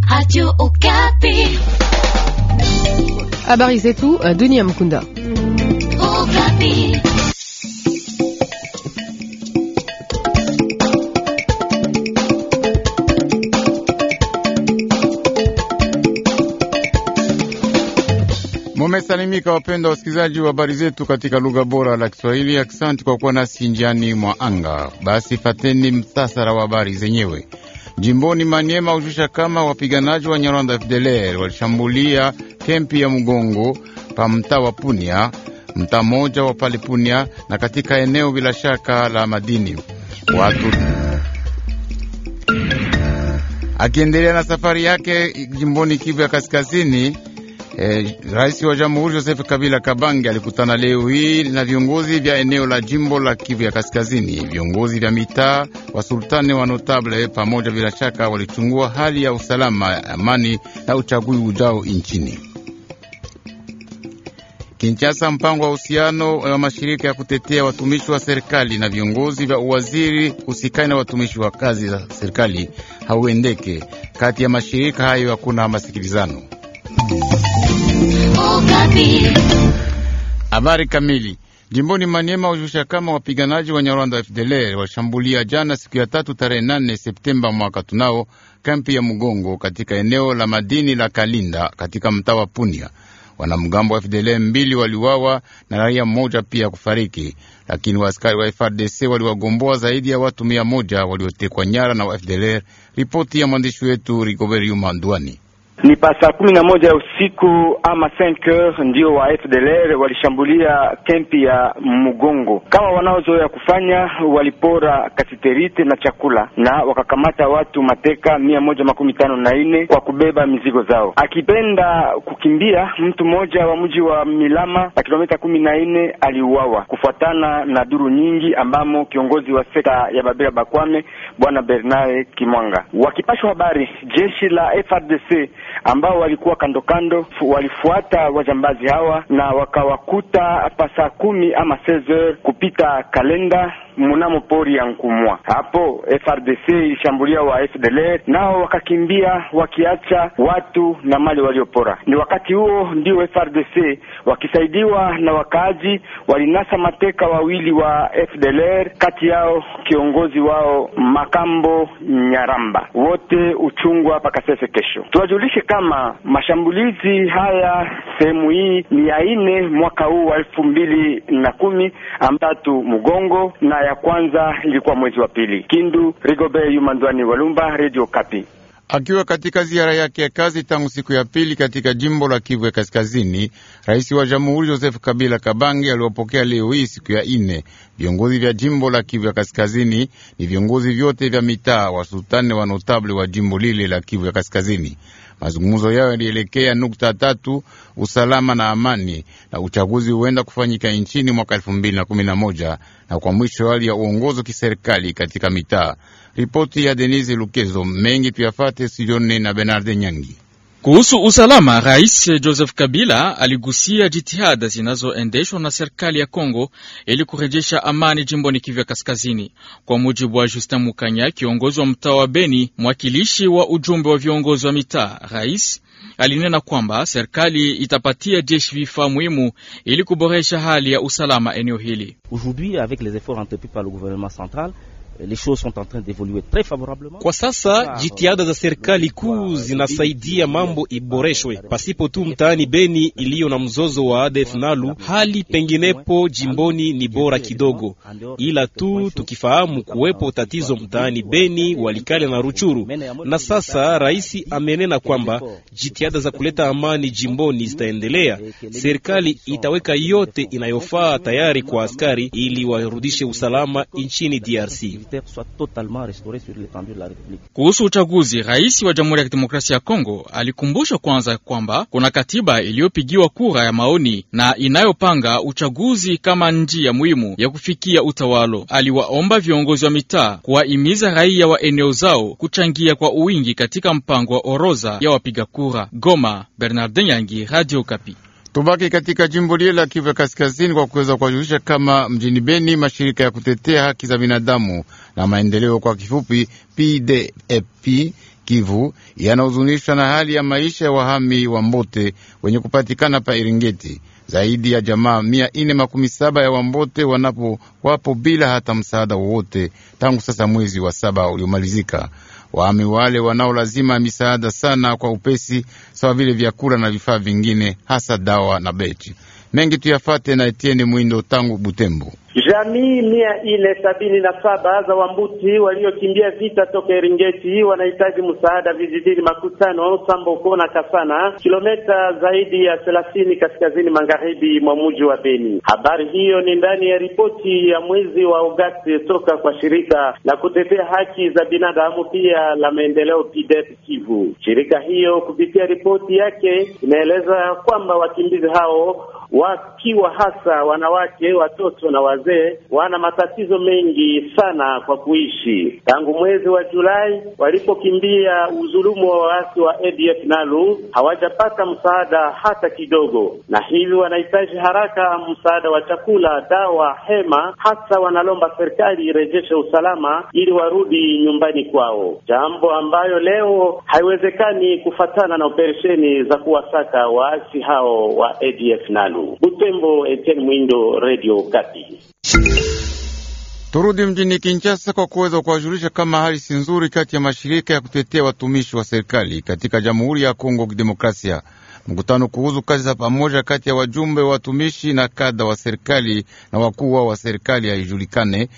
Radio Okapi. Habari zetu Dunia Mkunda. Okapi. Mumesalimika wapenda wasikilizaji wa habari zetu katika lugha bora la Kiswahili. Aksanti kwa kuwa nasi njiani mwa anga. Basi fateni mtasara wa habari zenyewe. Jimboni Maniema hujusha kama wapiganaji wa Nyarwanda FDLR walishambulia kempi ya Mgongo pa mtaa wa Punia, mtaa mmoja wa pale Punia, na katika eneo bila shaka la madini watu akiendelea na safari yake jimboni Kivu ya Kaskazini. Eh, Rais wa Jamhuri Joseph Kabila Kabange alikutana leo hii na viongozi vya eneo la jimbo la Kivu ya Kaskazini, viongozi vya mitaa wa sultani wa notable pamoja, bila shaka walichungua hali ya usalama, amani na uchaguzi ujao nchini Kinshasa. Mpango wa uhusiano wa mashirika ya kutetea watumishi wa serikali na viongozi vya uwaziri husikani na watumishi wa kazi za serikali hauendeke. Kati ya mashirika hayo hakuna masikilizano. Habari kamili jimboni Maniema hujusha kama wapiganaji wa Nyarwanda wa FDLR washambulia jana siku ya tatu tarehe nane Septemba mwaka tunao kampi ya Mugongo katika eneo la madini la Kalinda katika mtaa wa Punia. Wanamgambo wa FDLR mbili waliwawa na raia mmoja pia kufariki, lakini waaskari wa FRDC waliwagomboa zaidi ya watu mia moja waliotekwa nyara na wa FDLR. Ripoti ya mwandishi wetu Rigobert Yuma Ndwani. Ni pa saa kumi na moja ya usiku ama 5h ndio wa FDLR walishambulia kempi ya Mugongo kama wanaozoea kufanya. Walipora kasiterite na chakula na wakakamata watu mateka mia moja makumi tano na nne kwa kubeba mizigo zao. Akipenda kukimbia, mtu mmoja wa mji wa Milama na kilomita kumi na nne aliuawa kufuatana na duru nyingi, ambamo kiongozi wa sekta ya Babila Bakwame bwana Bernard Kimwanga. Wakipashwa habari, jeshi la FRDC ambao walikuwa kando kando walifuata wajambazi hawa na wakawakuta pa saa kumi ama 16 kupita kalenda mnamo pori ya Nkumwa. Hapo FRDC ilishambulia wa FDLR nao wakakimbia wakiacha watu na mali waliopora. Ni wakati huo ndio FRDC wakisaidiwa na wakaaji walinasa mateka wawili wa FDLR, kati yao kiongozi wao Makambo Nyaramba, wote uchungwa hapa Kasese kesho. Tuwajulishe kama mashambulizi haya sehemu hii ni ya nne mwaka huu wa elfu mbili na kumi amtatu Mugongo na ya kwanza ilikuwa mwezi wa pili. Kindu, Rigobert Yumandwani Walumba, Radio Kapi. Akiwa katika ziara yake ya kazi tangu siku ya pili katika jimbo la Kivu ya Kaskazini, rais wa jamhuri Joseph Kabila Kabange aliwapokea leo hii siku ya ine viongozi vya jimbo la Kivu ya Kaskazini. Ni viongozi vyote vya mitaa wa sultani wa notable wa jimbo lile la Kivu ya Kaskazini. Mazungumzo yao yalielekea nukta tatu: usalama na amani, na uchaguzi huenda kufanyika nchini mwaka elfu mbili na kumi na moja na kwa mwisho hali ya uongozi kiserikali katika mitaa. Ripoti ya Denise Lukezo mengi tuyafate studioni na Bernard Nyangi. Kuhusu usalama, Rais Joseph Kabila aligusia jitihada zinazoendeshwa na serikali ya Kongo ili kurejesha amani jimboni Kivu Kaskazini. Kwa mujibu wa Justin Mukanya, kiongozi wa mtaa wa Beni, mwakilishi wa ujumbe wa viongozi wa mitaa, rais alinena kwamba serikali itapatia jeshi vifaa muhimu ili kuboresha hali ya usalama eneo hili. Kwa sasa jitihada za serikali kuu zinasaidia mambo iboreshwe. Pasipo tu mtaani Beni iliyo na mzozo wa ADF Nalu, hali penginepo jimboni ni bora kidogo, ila tu tukifahamu kuwepo tatizo mtaani Beni, Walikale na Ruchuru. Na sasa rais amenena kwamba jitihada za kuleta amani jimboni zitaendelea. Serikali itaweka yote inayofaa tayari kwa askari ili warudishe usalama nchini DRC. Kuhusu uchaguzi, rais wa Jamhuri ya Kidemokrasia ya Kongo alikumbusha kwanza kwamba kuna katiba iliyopigiwa kura ya maoni na inayopanga uchaguzi kama njia muhimu ya kufikia utawalo. Aliwaomba viongozi wa mitaa kuwahimiza raia wa eneo zao kuchangia kwa uwingi katika mpango wa orodha ya wapiga kura. Goma, Bernardin Yangi, Radio Kapi. Tubaki katika jimbo lile la Kivu ya Kaskazini kwa kuweza kuwajulisha kama mjini Beni mashirika ya kutetea haki za binadamu na maendeleo kwa kifupi PDFP Kivu yanahuzunishwa na hali ya maisha ya wahami wa Mbote wenye kupatikana pa Eringeti. Zaidi ya jamaa mia ine makumi saba ya Wambote wanapo wapo bila hata msaada wowote tangu sasa mwezi wa saba uliomalizika. Wahami wale wanao lazima misaada sana kwa upesi, sawa vile vyakula na vifaa vingine, hasa dawa na beti mengi. Tuyafate na Etienne Mwindo tangu Butembo. Jamii mia ine sabini na saba za Wambuti waliokimbia vita toka Eringeti wanahitaji msaada vijijini Makutano, Samboko na Kasana, kilomita zaidi ya thelathini kaskazini magharibi mwa mji wa Beni. Habari hiyo ni ndani ya ripoti ya mwezi wa Agosti toka kwa shirika la kutetea haki za binadamu pia la maendeleo PDEP Kivu. Shirika hiyo kupitia ripoti yake inaeleza kwamba wakimbizi hao wakiwa hasa wanawake, watoto na wazee wana matatizo mengi sana kwa kuishi. Tangu mwezi wa Julai walipokimbia udhulumu wa waasi wa ADF NALU hawajapata msaada hata kidogo, na hivi wanahitaji haraka msaada wa chakula, dawa, hema. Hasa wanalomba serikali irejeshe usalama ili warudi nyumbani kwao, jambo ambayo leo haiwezekani kufatana na operesheni za kuwasaka waasi hao wa ADF NALU. Butembo, Etienne Mwindo, Radio Kati. Turudi mjini Kinshasa kwa kuweza kuwajulisha kama hali si nzuri kati ya mashirika ya kutetea watumishi wa serikali katika Jamhuri ya Kongo Kidemokrasia. Mkutano kuhusu kazi za pamoja kati ya wajumbe wa watumishi na kada wa serikali na wakuu wa serikali haijulikane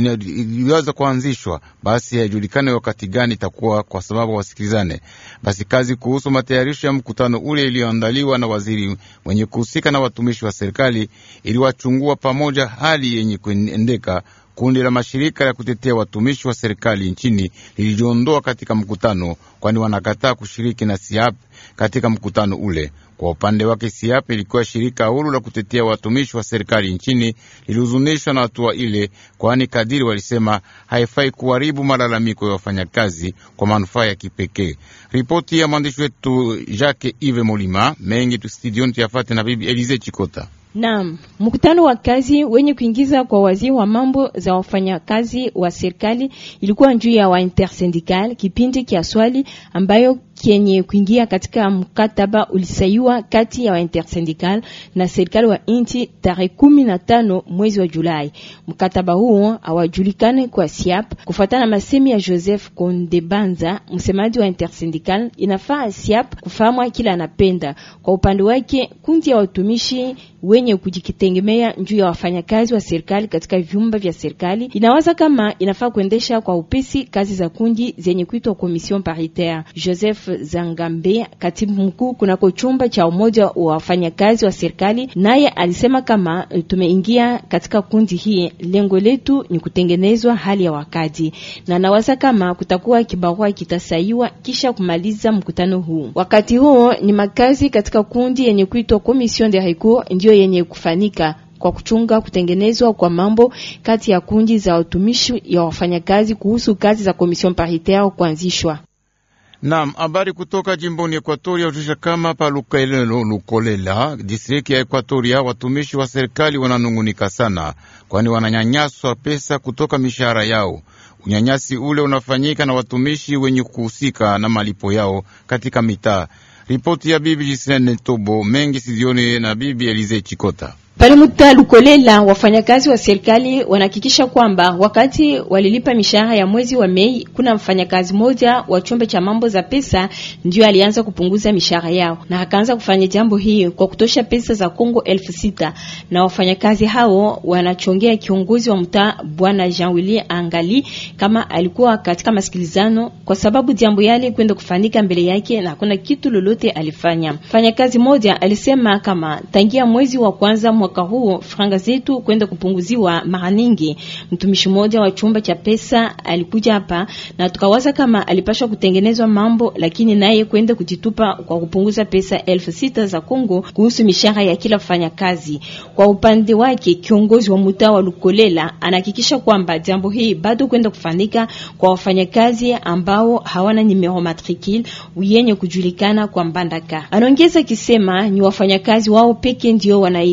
iliweza kuanzishwa, basi haijulikane wakati gani itakuwa, kwa sababu wasikilizane. Basi kazi kuhusu matayarisho ya mkutano ule iliyoandaliwa na waziri mwenye kuhusika na watumishi wa serikali iliwachungua pamoja hali yenye kuendeka Kundi la mashirika ya kutetea watumishi wa serikali nchini lilijiondoa katika mkutano, kwani wanakataa kushiriki na SIAP katika mkutano ule. Kwa upande wake, SIAP ilikuwa shirika huru la kutetea watumishi wa serikali nchini, lilihuzunishwa na hatua ile, kwani kadiri walisema haifai kuharibu malalamiko ya wafanyakazi kwa manufaa ya kipekee. Ripoti ya mwandishi wetu Jacques Ive Molima mengi tu studioni tuyafate na bibi Elize Chikota. Naam, mkutano wa kazi wenye kuingiza kwa waziri wa mambo za wafanyakazi wa serikali ilikuwa juu ya wa intersyndical, kipindi kia swali ambayo kenye kuingia katika mkataba ulisaiwa kati ya wa intersyndical na serikali wa inchi tarehe kumi na tano mwezi wa Julai. Mkataba huo hawajulikane kwa SIAP. Kufuatana na masemi ya Joseph Kondebanza, msemaji wa intersyndical, inafaa SIAP kufahamwa kila anapenda. Kwa upande wake, kundi ya watumishi wenye kujitegemea juu ya wafanyakazi wa serikali katika vyumba vya serikali inawaza kama inafaa kuendesha kwa upesi kazi za kundi zenye kuitwa komision paritaire. Joseph Zangambe, katibu mkuu kunako chumba cha umoja wa wafanyakazi wa serikali, naye alisema kama tumeingia katika kundi hii, lengo letu ni kutengenezwa hali ya wakati, na nawaza kama kutakuwa kibarua kitasaiwa kisha kumaliza mkutano huu. Wakati huo ni makazi katika kundi yenye kuitwa komision de recours ndio yenye kufanika kwa kuchunga kutengenezwa kwa mambo kati ya kundi za watumishi ya wafanyakazi kuhusu kazi za komision paritaire kuanzishwa. Naam, habari kutoka jimboni Ekuatoria ujusha kama pa Lukelelo Lukolela, distrikti ya Ekuatoria, watumishi wa serikali wananungunika sana, kwani wananyanyaswa pesa kutoka mishahara yao. Unyanyasi ule unafanyika na watumishi wenye kuhusika na malipo yao katika mitaa. Ripoti ya bibi Jisene Tobo mengi sizioni na bibi Elize Chikota. Pale muta Lukolela, wafanyakazi wa serikali wanahakikisha kwamba wakati walilipa mishahara ya mwezi wa Mei, kuna mfanyakazi mmoja wa chumba cha mambo za pesa ndio alianza kupunguza mishahara yao, na akaanza kufanya jambo hii kwa kutosha pesa za Kongo elfu sita na wafanyakazi hao wanachongea kiongozi wa mtaa bwana Jean Willy Angali kama alikuwa katika masikilizano, kwa sababu jambo yale kwenda kufanyika mbele yake na hakuna kitu lolote alifanya. Mfanyakazi mmoja alisema kama tangia mwezi wa kwanza mwaka huu franga zetu kwenda kupunguziwa mara nyingi. Mtumishi mmoja wa chumba cha pesa alikuja hapa na tukawaza kama alipashwa kutengenezwa mambo, lakini naye kwenda kujitupa kwa kupunguza pesa elfu sita za Kongo kuhusu mishahara ya kila mfanyakazi. Kwa upande wake, kiongozi wa mtaa wa Lukolela anahakikisha kwamba jambo hii bado kwenda kufanyika kwa wafanyakazi ambao hawana numero matricule yenye kujulikana kwa Mbandaka. Anaongeza kisema ni wafanyakazi wao peke ndio wanaitika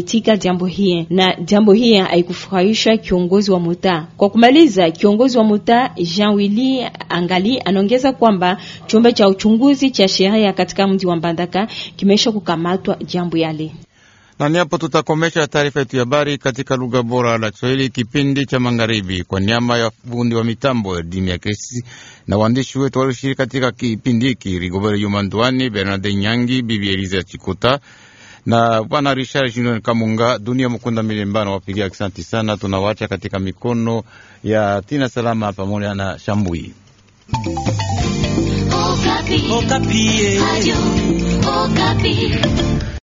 jambo hii, na jambo hii haikufurahisha kiongozi wa mtaa. Kwa kumaliza, kiongozi wa mtaa Jean Willy Angali anaongeza kwamba chumba cha uchunguzi cha sheria katika mji wa Mbandaka kimesha kukamatwa jambo yale na ni hapo tutakomesha taarifa yetu ya habari katika lugha bora la Kiswahili kipindi cha magharibi. Kwa niaba ya fundi wa mitambo ya dimi ya kesi na waandishi wetu walioshiriki katika kipindi hiki, Rigobert Yumandwani, Bernard Nyangi, Bibi Eliza Chikuta na bwana Richard Junior Kamunga, Dunia Mukunda Milembano wapigia asante sana. Tunawacha katika mikono ya Tina Salama pamoja na Shambui. Okapi. Okapi. Radio Okapi.